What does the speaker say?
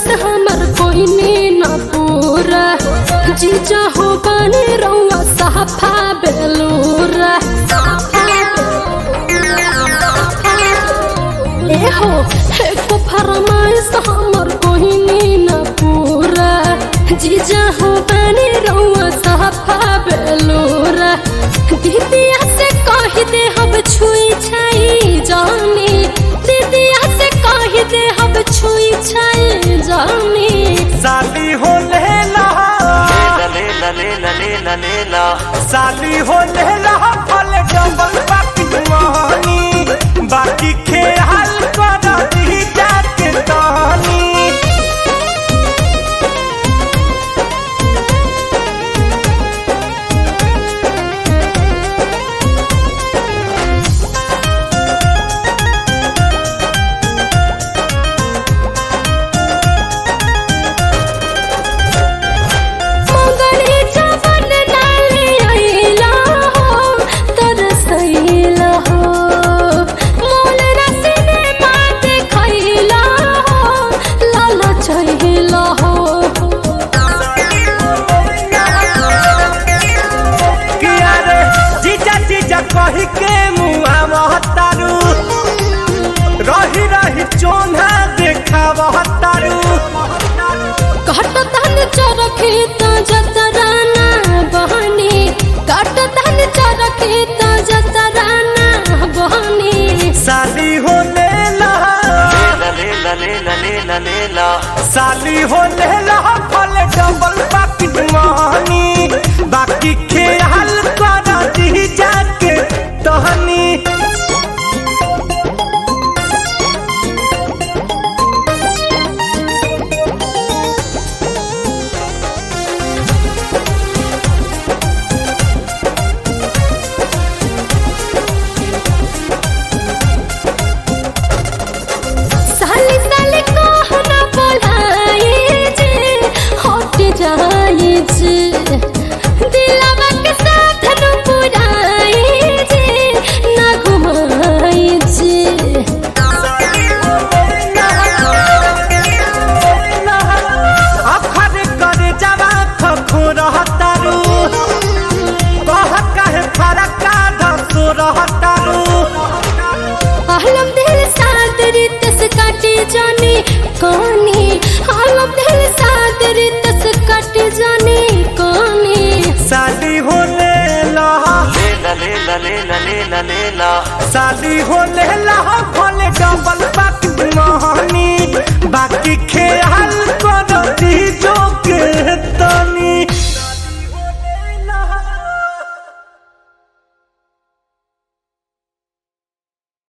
फरमाइश हमर कोई ने न पूरा जीजा हो बने रउआ साफा बेलूरा ए हो एको फरमाइश हमर कोई ने न पूरा जीजा हो बने रउआ साफा बेलूरा दीदिया से कह दे हम छुई छाई जानी दीदिया से कह दे हम छुई छाई जानी साली हो लेला लेला लेला लेला लेला साली हो लेला फल डबल बाकी मोहनी बाकी खेल कर दी जाके तानी मंगली जवन नाले आइला हो तरसैला हो मोल रसने मात खैला हो लाल चहिला हो किया रे जीजा जीजा कही के मुआ महतारू रही रही चोना देखा महतारू काट धन चरखे त जतराना बहनी काट धन चरखे त जतराना बहनी साली हो लेला लेला लेला लेला लेला साली हो लेला फल डबल बाकी मोहनी बाकी खेल कर दी जाके तहनी साली साली कहना बोलाए जे हट जाए जे दिलवा के साथ न पुराए जे ना घुमाए जे अखर करे जवा खखो रहतारू कह कहे फरका धसो रहतारू आलम दिल साथ रितस काटे जाने कहानी आलम दिल साथ रितस काटे जाने कहानी साली हो लेला लेला लेला लेला लेला लेला साली हो लेला फल डबल बाकी मोहनी बाकी खेल कर दी जो के